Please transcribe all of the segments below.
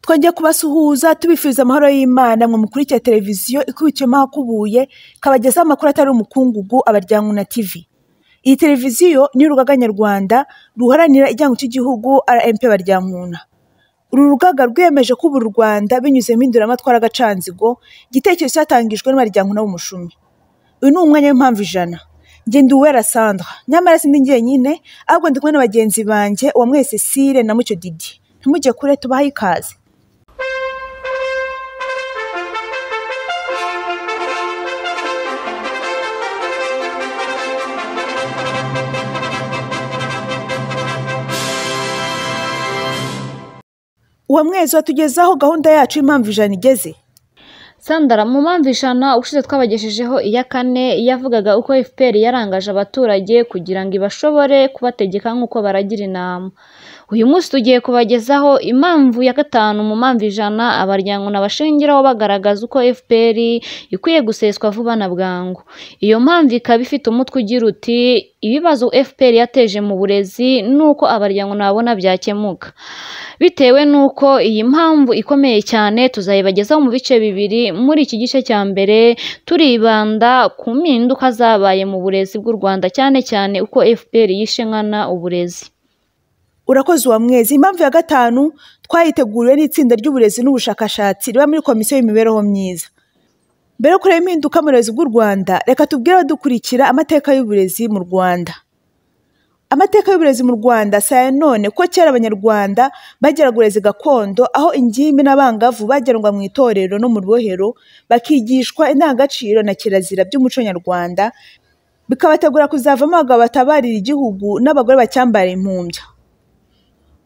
twongeye kubasuhuza tubifuriza amahoro y'imana mwe mukurikira televiziyo ikubitiyemo ahakubuye kabagezaho amakuru atari umukungugu abaryango na tivi iyi televiziyo ni urugaga nyarwanda ruharanira ijyango cy'igihugu rmp baryankuna uru rugaga rwiyemeje kuba uru rwanda binyuze mu induramatwara agacanzigo igitekerezo cyatangijwe n'abaryankuna b'umushumi uyu ni umwanya w'impamvu ijana ngenda uwera sandra nyamara sindi njyenyine ahubwo ndi kumwe na bagenzi banjye uwamwe cecile na mucyo didi ntimujye kure tubahe ikaze uwo mwezi watugezaho gahunda yacu y'impamvu ijana igeze sandara mu mpamvu ijana ubushize twabagejejeho iya kane yavugaga uko fpr yarangaje abaturage kugira ngo ibashobore kubategeka nk'uko baragira inama uyu munsi tugiye kubagezaho impamvu ya gatanu mu mpamvu ijana abaryankuna bashingiraho bagaragaza uko fpr ikwiye guseswa vuba na bwangu iyo mpamvu ikaba ifite umutwe ugira uti ibibazo fpr yateje mu burezi n'uko abaryankuna babona byakemuka bitewe n'uko iyi mpamvu ikomeye cyane tuzayibagezaho mu bice bibiri muri iki gice cya mbere turibanda ku mpinduka zabaye mu burezi bw'u rwanda cyane cyane uko fpr yishe nkana uburezi urakoze uwa mwezi impamvu ya gatanu twayiteguriwe n'itsinda ry'uburezi n'ubushakashatsi riba muri komisiyo y'imibereho myiza mbere yo kureba impinduka mu burezi bw'u rwanda reka tubwire abadukurikira amateka y'uburezi mu rwanda amateka y'uburezi mu rwanda si aya none ko kera abanyarwanda bageraga uburezi gakondo aho ingimbi n'abangavu bagerwa mu itorero no mu rubohero bakigishwa indangagaciro na kirazira by'umuco nyarwanda bikabategura kuzavamo abagabo batabarira igihugu n'abagore bacyambara impumbya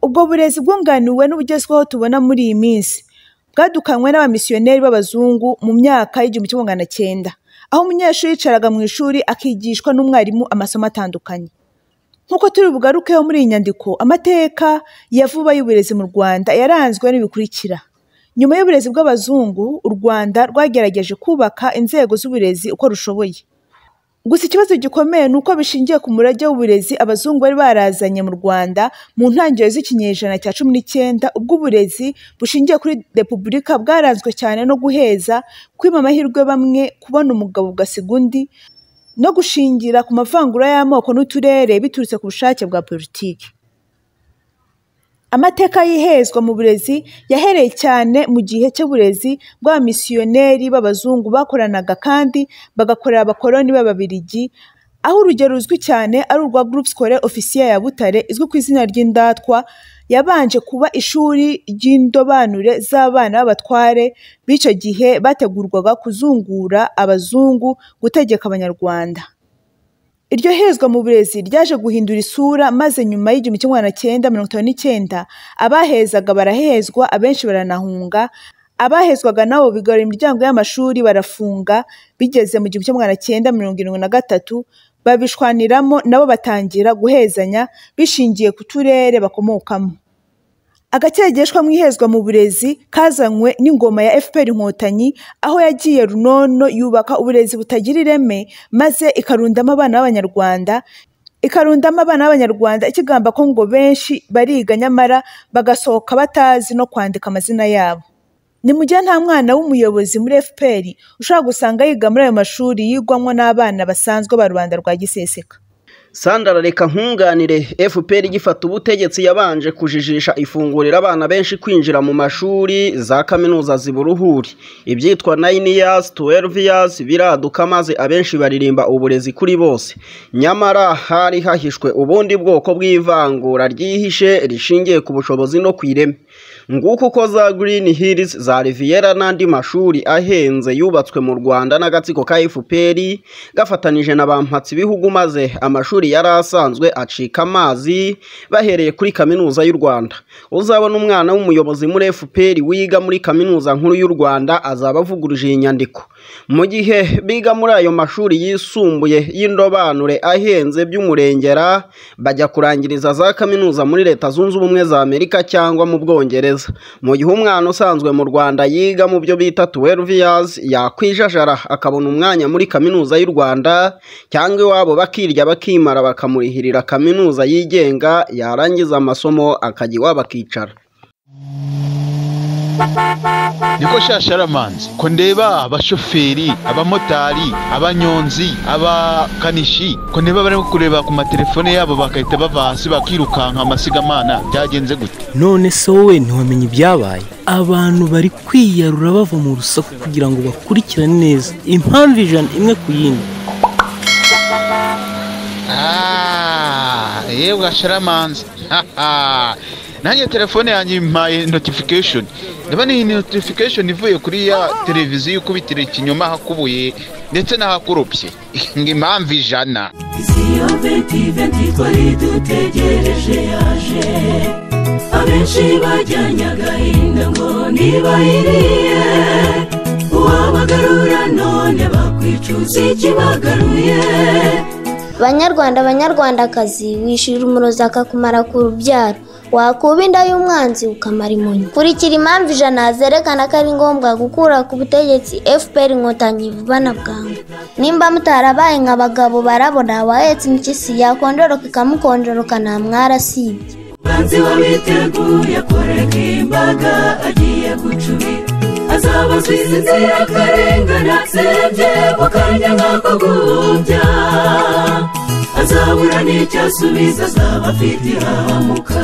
ubwo burezi bwunganiwe n'ubugezweho tubona muri iyi minsi bwadukanywe n'abamisiyoneri b'abazungu mu myaka y'igihumbi kimwe magana cyenda aho umunyeshuri yicaraga mu ishuri akigishwa n'umwarimu amasomo atandukanye nk'uko turi bugarukeho muri iyi nyandiko amateka ya vuba y'uburezi mu rwanda yaranzwe n'ibikurikira nyuma y'uburezi bw'abazungu u rwanda rwagerageje kubaka inzego z'uburezi uko rushoboye gusa ikibazo gikomeye ni uko bishingiye ku murage w'uburezi abazungu bari barazanye mu rwanda mu ntangiriro z'ikinyejana cya cumi n'icyenda ubwo uburezi bushingiye kuri repubulika bwaranzwe cyane no guheza kwima amahirwe bamwe kubona umugabo ugasiga undi no gushingira ku mavangura y'amoko n'uturere biturutse ku bushake bwa politiki amateka y'ihezwa mu burezi yahereye cyane mu gihe cy'uburezi bw'abamisiyoneri b'abazungu bakoranaga kandi bagakorera abakoloni b'ababirigi aho urugero ruzwi cyane ari urwa Groupe Scolaire Officiel ya Butare izwi ku izina ry'indatwa yabanje kuba ishuri ry'indobanure z'abana b'abatware b'icyo gihe bategurwaga kuzungura abazungu gutegeka abanyarwanda iryo hezwa mu burezi ryaje guhindura isura maze nyuma y'igihumbi kimwe magana cyenda mirongo itanu n'icyenda abahezaga barahezwa abenshi baranahunga abahezwaga nabo bigarura imiryango y'amashuri barafunga bigeze mu gihumbi kimwe magana cyenda mirongo irindwi na gatatu babishwaniramo nabo batangira guhezanya bishingiye ku turere bakomokamo agakegeshwa mu ihezwa mu burezi kazanywe n'ingoma ya fpr inkotanyi aho yagiye runono yubaka uburezi butagira ireme maze ikarundamo abana b'abanyarwanda ikarundamo abana b'abanyarwanda ikigamba ko ngo benshi bariga nyamara bagasohoka batazi no kwandika amazina yabo ni mu gihe nta mwana w'umuyobozi muri fpr ushobora gusanga yiga muri ayo mashuri yigwamo n'abana basanzwe ba rubanda rwa giseseka sandara reka nkunganire fpr igifata ubutegetsi yabanje kujijisha ifungurira abana benshi kwinjira mu mashuri za kaminuza ziburuhuri ibyitwa nine years twelve years biraduka maze abenshi baririmba uburezi kuri bose nyamara hari hahishwe ubundi bwoko bw'ivangura ryihishe rishingiye ku bushobozi no ku ireme nguko uko za green hills za riviera n'andi mashuri ahenze yubatswe mu rwanda n'agatsiko ka fpr gafatanije na bampatsi bihugu maze amashuri yari asanzwe acika amazi bahereye kuri kaminuza y'u rwanda uzabona umwana w'umuyobozi muri fpr wiga muri kaminuza nkuru y'u rwanda azaba avuguruje iyi nyandiko mu gihe biga muri ayo mashuri yisumbuye y'indobanure ahenze by'umurengera bajya kurangiriza za kaminuza muri leta zunze ubumwe za amerika cyangwa mu bwongereza mu gihe umwana usanzwe mu rwanda yiga mu byo bita twelve years yakwijajara akabona umwanya muri kaminuza y'u rwanda cyangwa iwabo bakirya bakimara bakamurihirira kaminuza yigenga yarangiza amasomo akajya iwabo akicara niko shasharamanzi ko ndeba abashoferi abamotari abanyonzi abakanishi ko ndeba barimo kureba ku matelefone yabo bagahita bava hasi bakirukanka amasigamana byagenze gute none se wowe ntiwamenye ibyabaye abantu bari kwiyarura bava mu rusaku kugira ngo bakurikirane neza impamvu ijana imwe ku yindi Ah, yewe gasharamanzi nanjye telefone yanjye impaye notification ndabona iyi notification ivuye kuri ya televiziyo ikubitira ikinyoma ahakubuye ndetse n'ahakuropye ngo impamvu ijana isiyo venti venti twari dutegereje yaje abenshi bajyanye agahinda ngo ntibayiriye uwabagarura none bakwicuza ikibagaruye banyarwanda banyarwandakazi wishira umurozi akakumara ku rubyaro wakuba inda y'umwanzi ukamara imunyi kurikira impamvu ijana zerekana ko ari ngombwa gukura ku butegetsi fpr inkotanyi vuba na bwangu nimba mutarabaye nka bagabo barabona wahetse impyisi yakondoroka ikamukonjoroka nta mwarasibye banzi wabiteguye kurega imbaga agiye gucubira azabazwa izi nzira akarengane atsembye mu kanya nk'ako guhumbya azabura n'icyo asubiza azaba afite irahamuka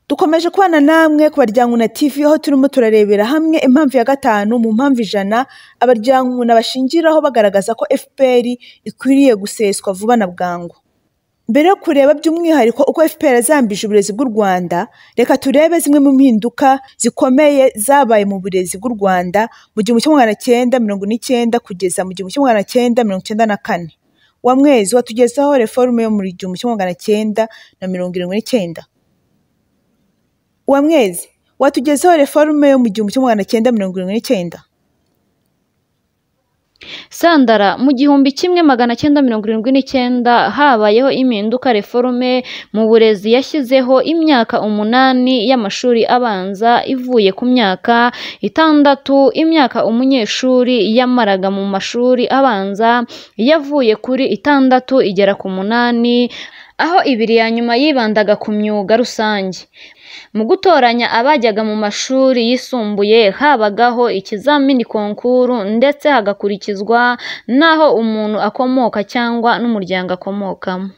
dukomeje kubana namwe ku baryankuna tv aho turimo turarebera hamwe impamvu ya gatanu mu mpamvu ijana abaryankuna bashingiraho bagaragaza ko fpr ikwiriye guseswa vuba na bwangu mbere yo kureba by'umwihariko uko fpr yazambije uburezi bw'u rwanda reka turebe zimwe mu mpinduka zikomeye zabaye mu burezi bw'u rwanda mu gihumbi kimwe magana cyenda mirongo n'icyenda kugeza mu gihumbi kimwe magana cyenda mirongo icyenda na kane wa mwezi watugezaho reforume yo mu gihumbi kimwe magana cyenda na mirongo irindwi n'icyenda wa mwezi watugezeho reforume yo mu gihumbi kimwe magana cyenda mirongo irindwi n'icyenda sandara mu gihumbi kimwe magana cyenda mirongo irindwi n'icyenda habayeho impinduka reforume mu burezi yashyizeho imyaka umunani y'amashuri abanza ivuye ku myaka itandatu imyaka umunyeshuri yamaraga mu mashuri abanza yavuye kuri itandatu igera ku munani aho ibiri ya nyuma yibandaga ku myuga rusange mu gutoranya abajyaga mu mashuri yisumbuye habagaho ikizamini konkuru ndetse hagakurikizwa n'aho umuntu akomoka cyangwa n'umuryango akomokamo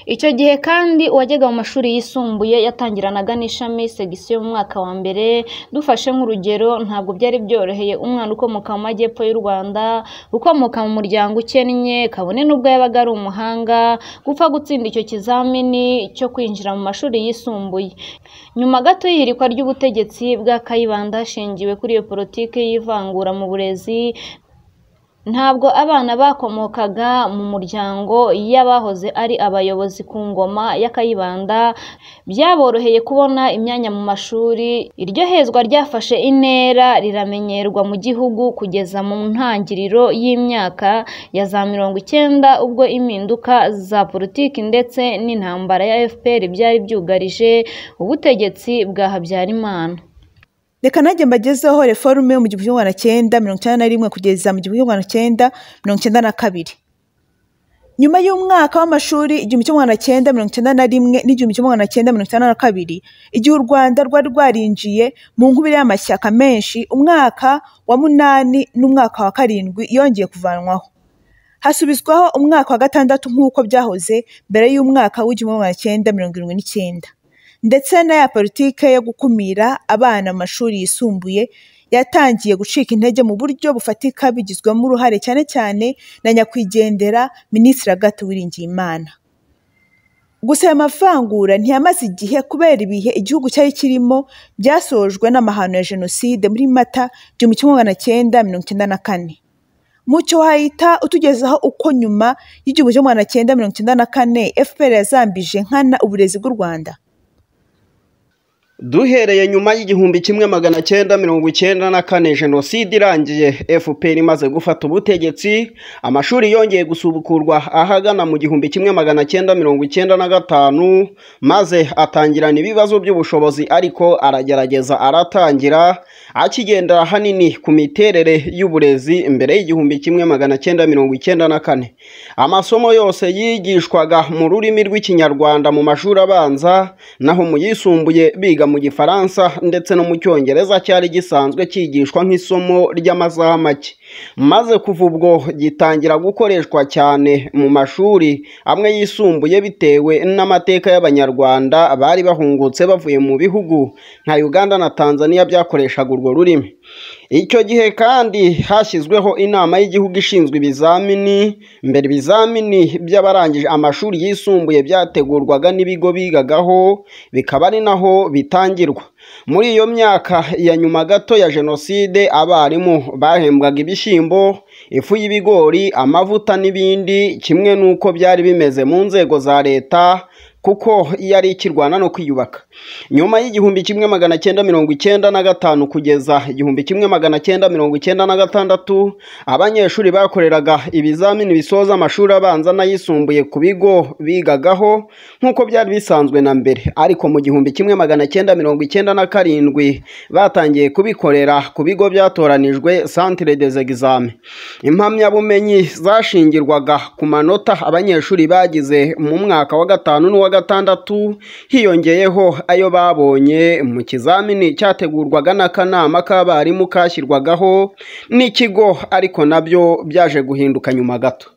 icyo gihe kandi uwajyaga mu mashuri yisumbuye yatangiranaga n'ishami segisiyo mu mwaka wa mbere dufashe nk'urugero ntabwo byari byoroheye umwana ukomoka mu majyepfo y'u rwanda ukomoka mu muryango ukennye kabone n'ubwo yabaga ari umuhanga gupfa gutsinda icyo kizamini cyo kwinjira mu mashuri yisumbuye nyuma gato y'ihirikwa ry'ubutegetsi bwa kayibanda hashingiwe kuri iyo politiki y'ivangura mu burezi ntabwo abana bakomokaga mu muryango y'abahoze ari abayobozi ku ngoma ya kayibanda byaboroheye kubona imyanya mu mashuri iryo hezwa ryafashe intera riramenyerwa mu gihugu kugeza mu ntangiriro y'imyaka ya za mirongo icyenda ubwo impinduka za politiki ndetse n'intambara ya fpr byari byugarije ubutegetsi bwa habyarimana reka nanjye mbagezeho reforume mu gihumbi kimwe magana cyenda mirongo icyenda na rimwe kugeza mu gihumbi kimwe magana cyenda mirongo icyenda na kabiri nyuma y'umwaka w'amashuri igihumbi kimwe magana cyenda mirongo icyenda na rimwe n'igihumbi kimwe magana cyenda mirongo icyenda na kabiri igihe u rwanda rwari rwarinjiye mu nkubiri y'amashyaka menshi umwaka wa munani n'umwaka wa karindwi yongeye kuvanwaho hasubizwaho umwaka wa gatandatu nk'uko byahoze mbere y'umwaka w'igihumbi kimwe magana cyenda mirongo irindwi n'icyenda ndetse na ya politike yo gukumira abana mu mashuri yisumbuye yatangiye gucika intege mu buryo bufatika bigizwemo uruhare cyane cyane na nyakwigendera minisitiri agathe uwiringiyimana gusa aya mavangura ntiyamaze igihe kubera ibihe igihugu cyari kirimo byasojwe n'amahano ya jenoside muri mata igihumbi kimwe magana cyenda mirongo icyenda na kane mucyo wahita utugezaho uko nyuma y'igihumbi kimwe magana cyenda mirongo icyenda na kane fpr yazambije nkana uburezi bw'u rwanda duhereye nyuma y'igihumbi kimwe magana cyenda mirongo icyenda na kane jenoside irangiye fpr imaze gufata ubutegetsi amashuri yongeye gusubukurwa ahagana mu gihumbi kimwe magana cyenda mirongo icyenda na gatanu maze atangirana ibibazo by'ubushobozi ariko aragerageza aratangira akigenda ahanini ku miterere y'uburezi mbere y'igihumbi kimwe magana cyenda mirongo icyenda na kane amasomo yose yigishwaga mu rurimi rw'ikinyarwanda mu mashuri abanza naho mu yisumbuye biga mu gifaransa ndetse no mu cyongereza cyari gisanzwe cyigishwa nk'isomo ry'amasaha make maze kuva ubwo gitangira gukoreshwa cyane mu mashuri amwe yisumbuye bitewe n'amateka y'abanyarwanda bari bahungutse bavuye mu bihugu nka uganda na tanzania byakoreshaga urwo rurimi icyo gihe kandi hashyizweho inama y'igihugu ishinzwe ibizamini mbere ibizamini by'abarangije amashuri yisumbuye byategurwaga n'ibigo bigagaho bikaba ari naho bitangirwa muri iyo myaka ya nyuma gato ya jenoside abarimu bahembwaga ibishyimbo ifu y'ibigori amavuta n'ibindi kimwe n'uko byari bimeze mu nzego za leta kuko yari ikirwana no kwiyubaka nyuma y'igihumbi kimwe magana cyenda mirongo icyenda na gatanu kugeza igihumbi kimwe magana cyenda mirongo icyenda na gatandatu abanyeshuri bakoreraga ibizamini bisoza amashuri abanza n'ayisumbuye ku bigo bigagaho nk'uko byari bisanzwe na mbere ariko mu gihumbi kimwe magana cyenda mirongo icyenda na karindwi batangiye kubikorera ku bigo byatoranijwe santire des examen impamyabumenyi zashingirwaga ku manota abanyeshuri bagize mu mwaka wa gatanu n'uwa gatandatu hiyongeyeho ayo babonye mu kizamini cyategurwaga n'akanama k'abarimu kashyirwagaho n'ikigo ariko nabyo byaje guhinduka nyuma gato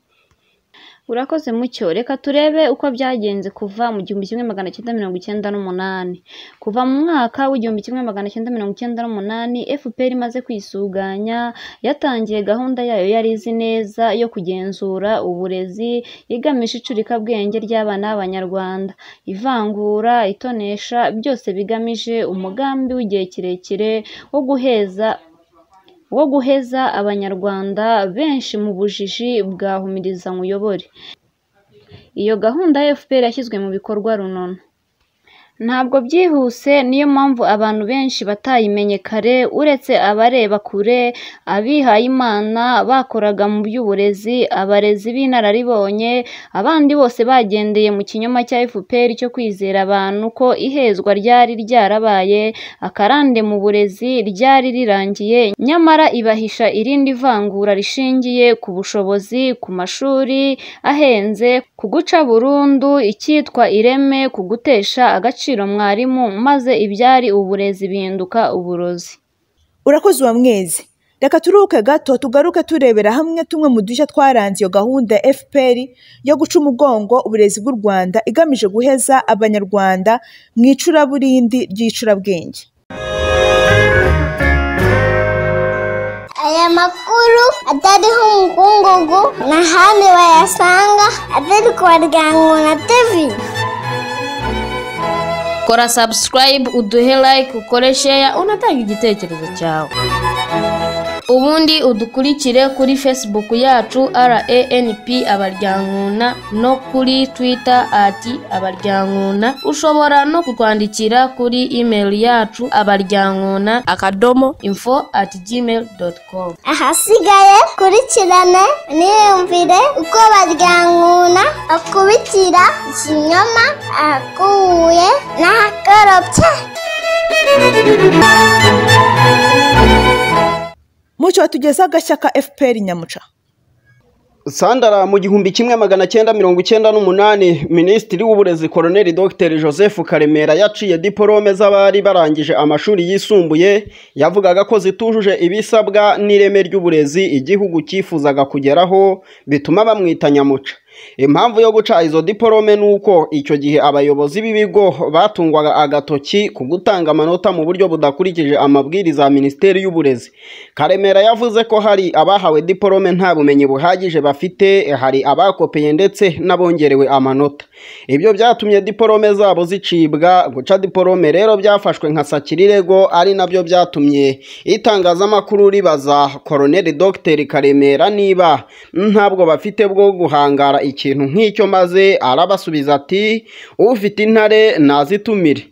urakoze mucyo reka turebe uko byagenze kuva mu gihumbi kimwe magana cyenda mirongo icyenda n'umunani kuva mu mwaka w'igihumbi kimwe magana cyenda mirongo icyenda n'umunani fpr imaze kwisuganya yatangiye gahunda yayo yari izi neza yo kugenzura uburezi igamije icurikabwenge ry'abana b'abanyarwanda ivangura itonesha byose bigamije umugambi w'igihe kirekire wo guheza wo guheza abanyarwanda benshi mu bujiji bwa humiriza nkuyobore iyo gahunda ya fpr yashyizwe mu bikorwa runono ntabwo byihuse niyo mpamvu abantu benshi batayimenye kare uretse abareba kure abihaye imana bakoraga mu by'uburezi abarezi b'inararibonye abandi bose bagendeye mu kinyoma cya fpr cyo kwizera abantu ko ihezwa ryari ryarabaye akarande mu burezi ryari rirangiye nyamara ibahisha irindi vangura rishingiye ku bushobozi ku mashuri ahenze ku guca burundu icyitwa ireme ku gutesha agaciro mwarimu maze ibyari uburezi bihinduka uburozi urakoze uwa mwezi reka turuhuke gato tugaruke turebera hamwe tumwe mu dushya twaranze iyo gahunda ya fpr yo guca umugongo uburezi bw'u rwanda igamije guheza abanyarwanda mu icuraburindi ry'icurabwenge Aya makuru atariho umukungugu n'ahandi bayasanga atari kwa Rwango na TV. kora subscribe uduhe like ukore share unatanga igitekerezo cyawe ubundi udukurikire kuri facebook yacu ranp abaryankuna no kuri twitter ati abaryankuna ushobora no kutwandikira kuri email yacu abaryankuna akadomo info at gmail com ahasigaye kurikirane niyumvire uko baryankuna akubitira ikinyoma ahakuye n'ahakorobye mucyo watugeza agashya ka fpr nyamuca sandara mu gihumbi kimwe magana cyenda mirongo icyenda n'umunani minisitiri w'uburezi koroneri dr joseph karemera yaciye diporome z'abari barangije amashuri yisumbuye yavugaga ko zitujuje ibisabwa n'ireme ry'uburezi igihugu cyifuzaga kugeraho bituma bamwita nyamuca impamvu yo guca izo diporome ni uko icyo gihe abayobozi b'ibigo batungwaga agatoki ku gutanga amanota mu buryo budakurikije amabwiriza ya minisiteri y'uburezi karemera yavuze ko hari abahawe diporome nta bumenyi buhagije bafite hari abakopeye ndetse n'abongerewe amanota ibyo byatumye diporome zabo zicibwa guca diporome rero byafashwe nka sakirirego ari nabyo byatumye itangazamakuru ribaza koroneri dogiteri karemera niba ntabwo bafite bwo guhangara ikintu nk'icyo maze arabasubiza ati ufite intare nazitumire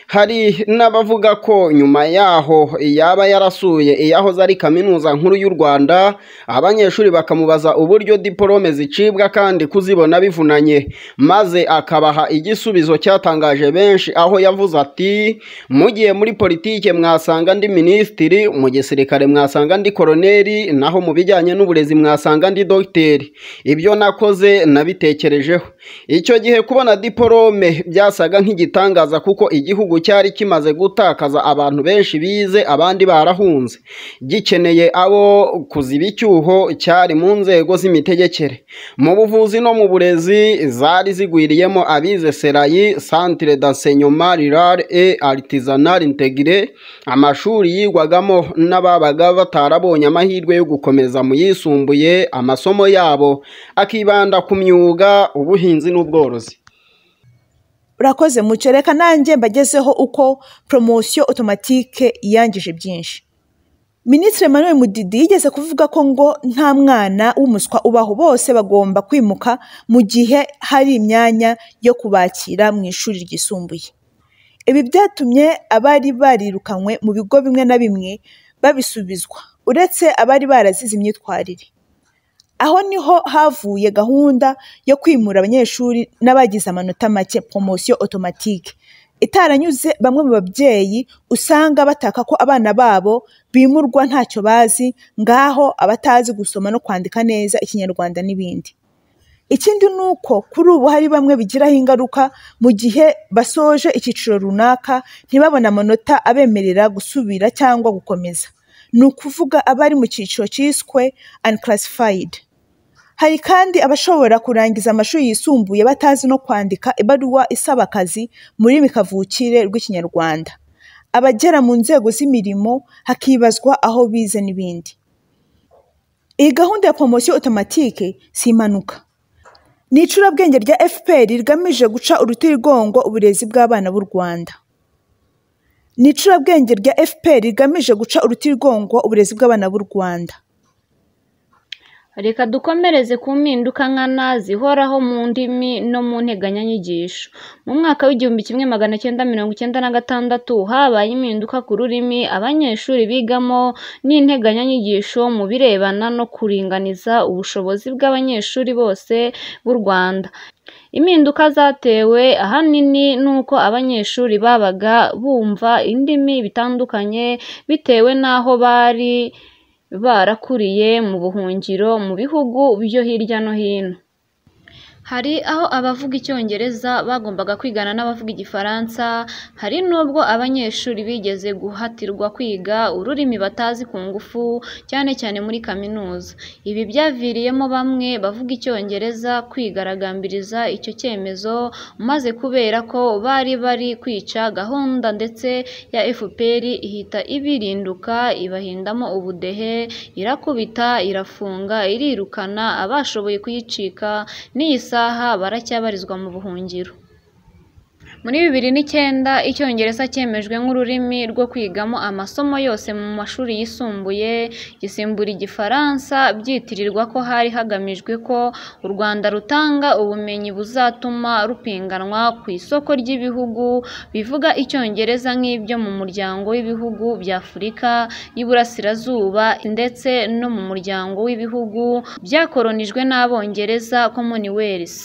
hari n'abavuga ko nyuma yaho yaba yarasuye iyahoze ari kaminuza nkuru y'u rwanda abanyeshuri bakamubaza uburyo diporome zicibwa kandi kuzibona bivunanye maze akabaha igisubizo cyatangaje benshi aho yavuze ati mugiye muri politike mwasanga ndi minisitiri mu gisirikare mwasanga ndi koroneri naho mu bijyanye n'uburezi mwasanga ndi dogiteri ibyo nakoze nabitekerejeho icyo gihe kubona diporome byasaga nk'igitangaza kuko igihugu cyari kimaze gutakaza abantu benshi bize abandi barahunze gikeneye abo kuziba icyuho cyari mu nzego z'imitegekere mu buvuzi no mu burezi zari zigwiriyemo abize serayi centre d'enseignement rural et artisanal integre amashuri yigwagamo n'ababaga batarabonye amahirwe yo gukomeza mu yisumbuye amasomo yabo akibanda ku myuga ubuhinzi n'ubworozi urakoze mucyo reka nanjye mbagezeho uko poromosiyo otomatike yangije byinshi minisitiri Emmanuel mudidi yigeze kuvuga ko ngo nta mwana w'umuswa ubaho bose bagomba kwimuka mu gihe hari imyanya yo kubakira mu ishuri ryisumbuye ibi byatumye abari barirukanywe mu bigo bimwe na bimwe babisubizwa uretse abari barazize imyitwarire aho niho havuye gahunda yo kwimura abanyeshuri n'abagize amanota make poromosiyo otomatike itaranyuze bamwe mu babyeyi usanga bataka ko abana babo bimurwa ntacyo bazi ngaho abatazi gusoma no kwandika neza ikinyarwanda n'ibindi ikindi ni uko kuri ubu hari bamwe bigiraho ingaruka mu gihe basoje icyiciro runaka ntibabone amanota abemerera gusubira cyangwa gukomeza ni ukuvuga abari mu cyiciro cyiswe unclassified hari kandi abashobora kurangiza amashuri yisumbuye batazi no kwandika ibaruwa isaba akazi muri kavukire rw'ikinyarwanda abagera mu nzego z'imirimo hakibazwa aho bize n'ibindi iyi gahunda ya poromosiyo otomatike si impanuka ni icurabwenge rya fpr rigamije guca urutirigongo uburezi bw'abana b'u rwanda ni icurabwenge rya fpr rigamije guca urutirigongo uburezi bw'abana b'u rwanda reka dukomereze ku mpinduka nkana zihoraho mu ndimi no mu nteganyanyigisho mu mwaka w'igihumbi kimwe magana cyenda mirongo icyenda na gatandatu habaye impinduka ku rurimi abanyeshuri bigamo n'integanyanyigisho mu birebana no kuringaniza ubushobozi bw'abanyeshuri bose b'u rwanda impinduka zatewe ahanini n'uko abanyeshuri babaga bumva indimi bitandukanye bitewe n'aho bari barakuriye mu buhungiro mu bihugu byo hirya no hino hari aho abavuga icyongereza bagombaga kwigana n'abavuga igifaransa hari n'ubwo abanyeshuri bigeze guhatirwa kwiga ururimi batazi ku ngufu cyane cyane muri kaminuza ibi byaviriyemo bamwe bavuga icyongereza kwigaragambiriza icyo cyemezo maze kubera ko bari bari kwica gahunda ndetse ya fpr ihita ibirinduka ibahindamo ubudehe irakubita irafunga irirukana abashoboye kuyicika n'iyisa saha baracyabarizwa mu buhungiro muri bibiri n'icyenda icyongereza cyemejwe nk'ururimi rwo kwigamo amasomo yose mu mashuri yisumbuye gisimbura igifaransa byitirirwa ko hari hagamijwe ko u rwanda rutanga ubumenyi buzatuma rupinganwa ku isoko ry'ibihugu bivuga icyongereza nk'ibyo mu muryango w'ibihugu bya afurika y'iburasirazuba ndetse no mu muryango w'ibihugu byakoronijwe n'abongereza commonwealth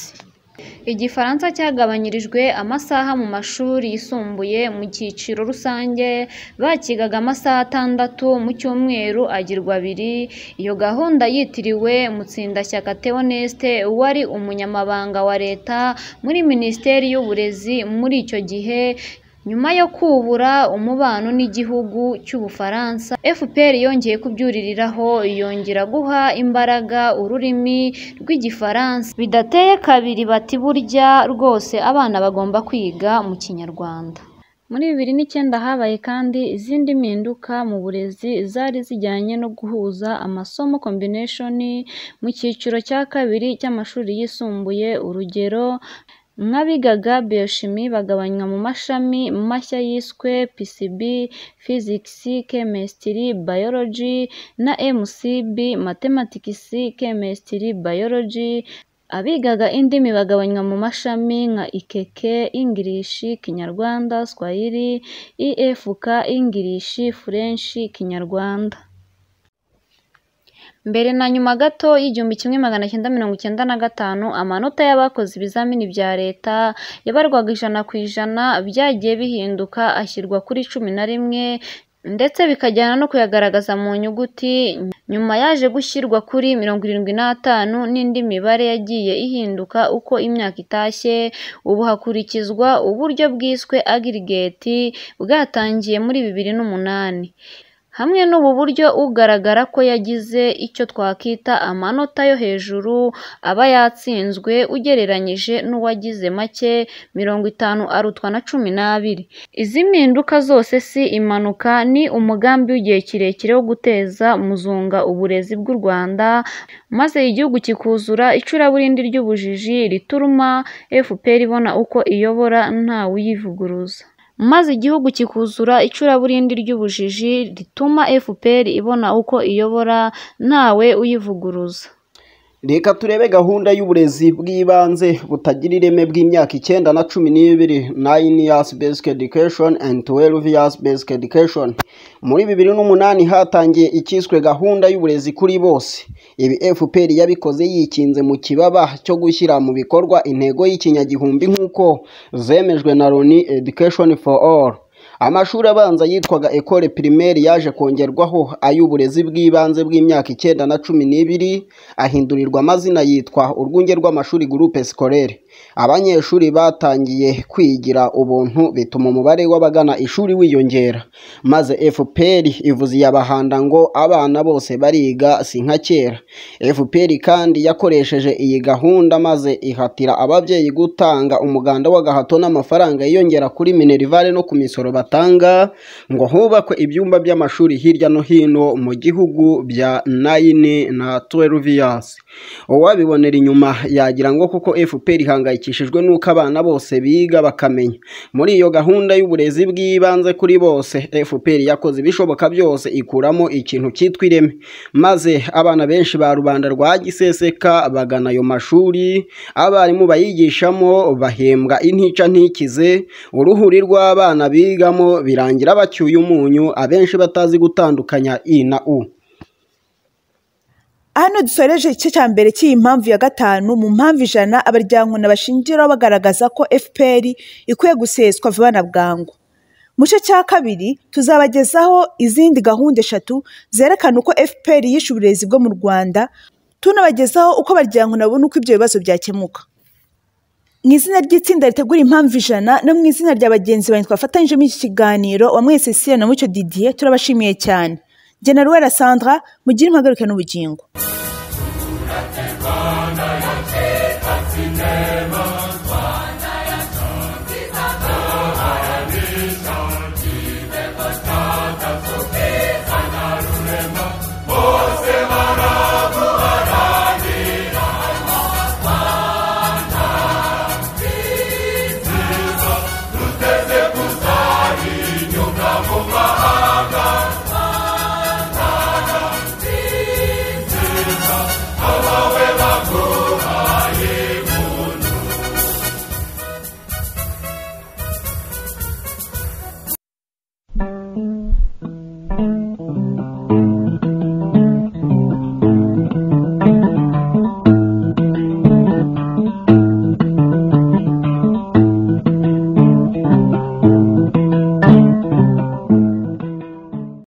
igifaransa cyagabanyirijwe amasaha mu mashuri yisumbuye mu cyiciro rusange bakigaga amasaha atandatu mu cyumweru agirwa abiri iyo gahunda yitiriwe mutsindashyaka theoneste wari umunyamabanga wa leta muri minisiteri y'uburezi muri icyo gihe nyuma yo kubura umubano n'igihugu cy'ubufaransa fpr yongeye kubyuririraho yongera guha imbaraga ururimi rw'igifaransa bidateye kabiri bati burya rwose abana bagomba kwiga mu kinyarwanda muri bibiri n'icyenda habaye kandi izindi mpinduka mu burezi zari zijyanye no guhuza amasomo combination mu cyiciro cya kabiri cy'amashuri yisumbuye urugero nk'abigaga biyoshimi bagabanywa mu mashami mashya yiswe PCB, Physics, Chemistry, Biology na MCB, Mathematics, Chemistry, Biology abigaga indimi bagabanywa mu mashami nka ikeke ingirishi kinyarwanda swahili efk ingirishi furenshi kinyarwanda mbere na nyuma gato y'igihumbi kimwe magana cyenda mirongo icyenda na gatanu amanota y'abakoze ibizamini bya leta yabarwaga ijana ku ijana byagiye bihinduka ashyirwa kuri cumi na rimwe ndetse bikajyana no kuyagaragaza mu nyuguti nyuma yaje gushyirwa kuri mirongo irindwi n'atanu n'indi mibare yagiye ihinduka uko imyaka itashye ubu hakurikizwa uburyo bwiswe agirigeti bwatangiye muri bibiri n'umunani hamwe n'ubu buryo ugaragara ko yagize icyo twakita amanota yo hejuru aba yatsinzwe ugereranyije n'uwagize make mirongo itanu arutwa na cumi n'abiri izi mpinduka zose si impanuka ni umugambi w'igihe kirekire wo guteza muzunga uburezi bw'u rwanda maze igihugu kikuzura icuraburindi ry'ubujiji rituruma fpr ibona uko iyobora ntawe uyivuguruza maze igihugu kikuzura icuraburindi ry'ubujiji rituma fpr ibona uko iyobora ntawe uyivuguruza reka turebe gahunda y'uburezi bw'ibanze butagira ireme bw'imyaka icyenda na cumi n'ibiri nine years basic education and twelve years basic education muri bibiri n'umunani hatangiye icyiswe gahunda y'uburezi kuri bose ibi fpr yabikoze yikinze mu kibaba cyo gushyira mu bikorwa intego y'ikinyagihumbi nk'uko zemejwe na loni education for all amashuri abanza yitwaga ecole primaire yaje kongerwaho ay'uburezi bw'ibanze bw'imyaka icyenda na cumi n'ibiri ahindurirwa amazina yitwa urwunge rw'amashuri groupe scolaire abanyeshuri batangiye kwigira ubuntu bituma umubare w'abagana ishuri wiyongera maze fpr ivuze iyabahanda ngo abana bose bariga si nka kera fpr kandi yakoresheje iyi gahunda maze ihatira ababyeyi gutanga umuganda w'agahato n'amafaranga yiyongera kuri minerivare no ku misoro batanga ngo hubakwe ibyumba by'amashuri hirya no hino mu gihugu bya nayini na tuweruviyasi uwabibonera inyuma yagira ngo kuko fpr ihangayikishijwe n'uko abana bose biga bakamenya muri iyo gahunda y'uburezi bw'ibanze kuri bose fpr yakoze ibishoboka byose ikuramo ikintu cyitwa ireme maze abana benshi ba rubanda rwa giseseka bagana ayo mashuri abarimu bayigishamo bahembwa intica ntikize uruhuri rw'abana bigamo birangira bacyuye umunyu abenshi batazi gutandukanya i na u hano dusoreje igice cya mbere cy'iyi mpamvu ya gatanu mu mpamvu ijana abaryankuna bashingiraho bagaragaza ko fpr ikwiye guseswa vuba na bwangu mu gice cya kabiri tuzabagezaho izindi gahunda eshatu zerekana uko fpr yishe uburezi bwo mu rwanda tunabagezaho uko abaryankuna babona uko ibyo bibazo byakemuka mu izina ry'itsinda ritegura impamvu ijana no mu izina rya bagenzi banjye twafatanyije muri iki kiganiro wa mwese siya na mucyo didiye turabashimiye cyane genera sandra mugire impagarike n'ubugingo